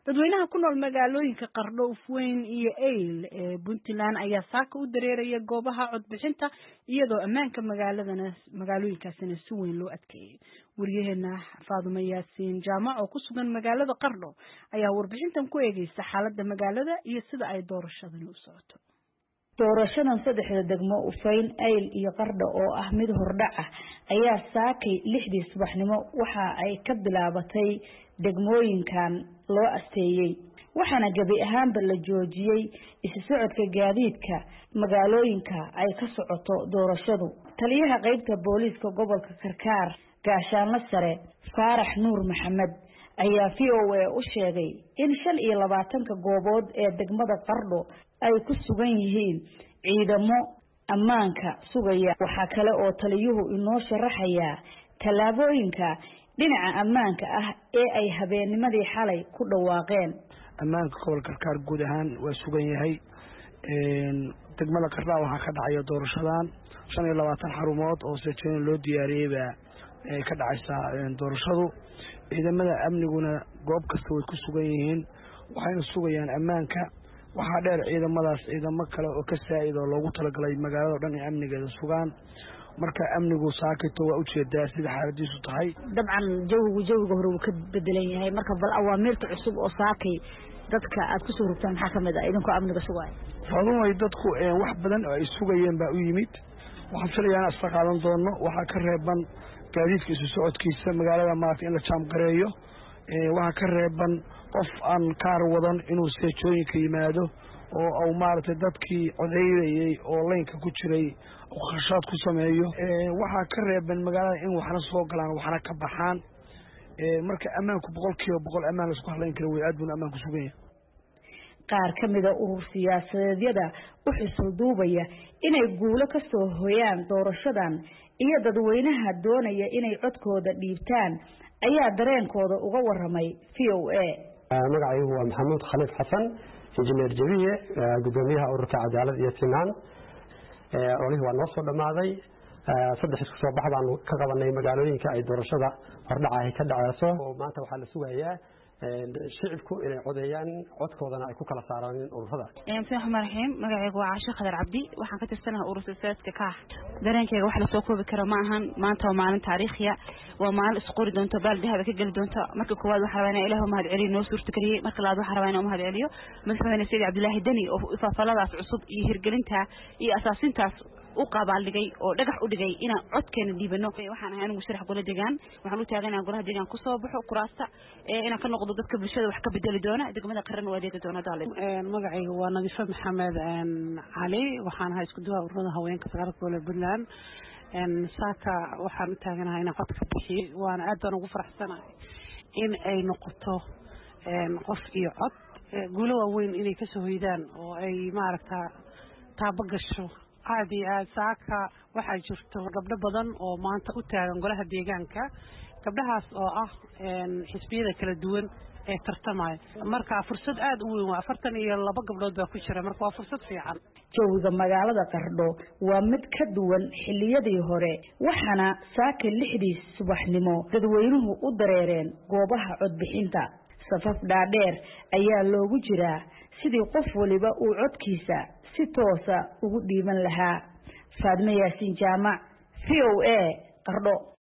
dadweynaha ku nool magaalooyinka qardho ufweyn iyo eyl ee puntland ayaa saaka u dareeraya goobaha codbixinta iyadoo ammaanka magaaladana magaalooyinkaasina si weyn loo adkeeyey wariyaheena faadumo yaasiin jaamac oo ku sugan magaalada qardho ayaa warbixintan ku eegeysa xaaladda magaalada iyo sida ay doorashadani u socoto doorashadan saddexda degmo ufayn ayl iyo qardho oo ah mid hordhac ah ayaa saakay lixdii subaxnimo waxa ay ka bilaabatay degmooyinkan loo asteeyey waxaana gebi ahaanba la joojiyey isu socodka gaadiidka magaalooyinka ay ka socoto doorashadu taliyaha qeybta booliiska gobolka karkaar gaashaanlo sare faarax nuur maxamed ayaa v o a u sheegay in shan iyo labaatanka goobood ee degmada qardho ay ku sugan yihiin ciidamo ammaanka sugaya waxaa kale oo taliyuhu inoo sharaxayaa tallaabooyinka dhinaca ammaanka ah ee ay habeennimadii xalay ku dhawaaqeen ammaanka gobolka karkaar guud ahaan waa sugan yahay degmada qardhaa waxaa ka dhacaya doorashadan shan iyo labaatan xarumood oo sejeena loo diyaariyey baa ka dhacaysaa doorashadu ciidamada amniguna goob kasta way ku sugan yihiin waxayna sugayaan ammaanka waxaa dheer ciidamadaas ciidamo kale oo ka saa'id oo loogu talagalay magaalado dhan in amnigeeda sugaan marka amnigu saakito waa ujeedaa sida xaaladiisu tahay dabcan jawigu jawiga hore wuu ka bedelan yahay marka bal awaamiirta cusub oo saakay dadka aad kusoo rogtaan maxaa kamid ah idinkoo amniga sugaayo fadumay dadku wax badan oo ay sugayeen baa u yimid waxaan filayaa in asla qaadan doono waxaa ka reeban gaadiidka isu socodkiisa magaalada maarata in la jaamgareeyo waxaa ka reeban qof aan kaar wadan inuu seejooyinka yimaado oo au maaragtay dadkii codeynayey oo laynka ku jiray khashaad ku sameeyo waxaa ka reeban magaalada in waxna soo galaan waxna ka baxaan marka ammaanku boqol kiiba boqol ammaan laisku hadlayn kara wey aad buuna ammaanku sugan yahay qaar ka mida urur siyaasadeedyada u xusul duubaya inay guulo ka soo hoyaan doorashadan iyo dadweynaha doonaya inay codkooda dhiibtaan ayaa dareenkooda uga waramay v o a magacaygu waa maxamuud khaliif xasan injineer jabiye gudoomiyaha ururka cadaalad iyo sinaan olihii waa noo soo dhammaaday saddex isku soo bax baanu ka qabanay magaalooyinka ay doorashada hordhaca ay ka dhaceyso maanta waxaa la sugayaa shicibku inay codeeyaan codkoodana ay ku kala saaraan ururada bismi raxmaan raxiim magacaygu waa caasho khadar cabdi waxaan ka tirsanaha urur silsilaadka kaax dareenkayga wax lasoo koobi karo ma ahan maanta waa maalin taariikhiya waa maalin isqori doonto baal dahaba ka geli doonto marka koowaad waxaa rabaa inaa ilah umahad celiyo noo suurtageliyey marka labaad waxaa rabaa inaa umahad celiyo madaxweyne sayid cabdilaahi deni oo faafaladaas cusub iyo hirgelinta iyo asaasintaas u qabaaldhigay oo dhagax u dhigay inaan codkeena dhiibano waxaan ahay anigu sharax gola degaan waxaan u taagan inaan golaha deegaan kusoo baxo kuraasta inaan ka noqdo dadka bulshada wax ka bedeli doona degmada qaran u adeegi doona daale magacayga waa nadiifo maxamed cali waxaan ahay isku duwaa ururada haweenka sagaalka gole puntland saaka waxaan u taaganahay inaan cod ka bixiyo waana aad baan ugu faraxsanahay in ay noqoto qof iyo cod guulo waaweyn inay kasoo hoydaan oo ay maaragta taabo gasho aad iyo aad saaka waxaa jirto gabdho badan oo maanta u taagan golaha deegaanka gabdhahaas oo ah xisbiyada kala duwan ee tartamaya marka fursad aada u weyn waa afartan iyo laba gabdhood baa ku jira marka waa fursad fiican jawiga magaalada qardho waa mid ka duwan xilliyadii hore waxaana saaka lixdii subaxnimo dadweynuhu u dareereen goobaha codbixinta safaf dhaadheer ayaa loogu jiraa sidii qof waliba uu codkiisa si toosa ugu dhiiban lahaa faadmo yaasiin jaamac v o a qardho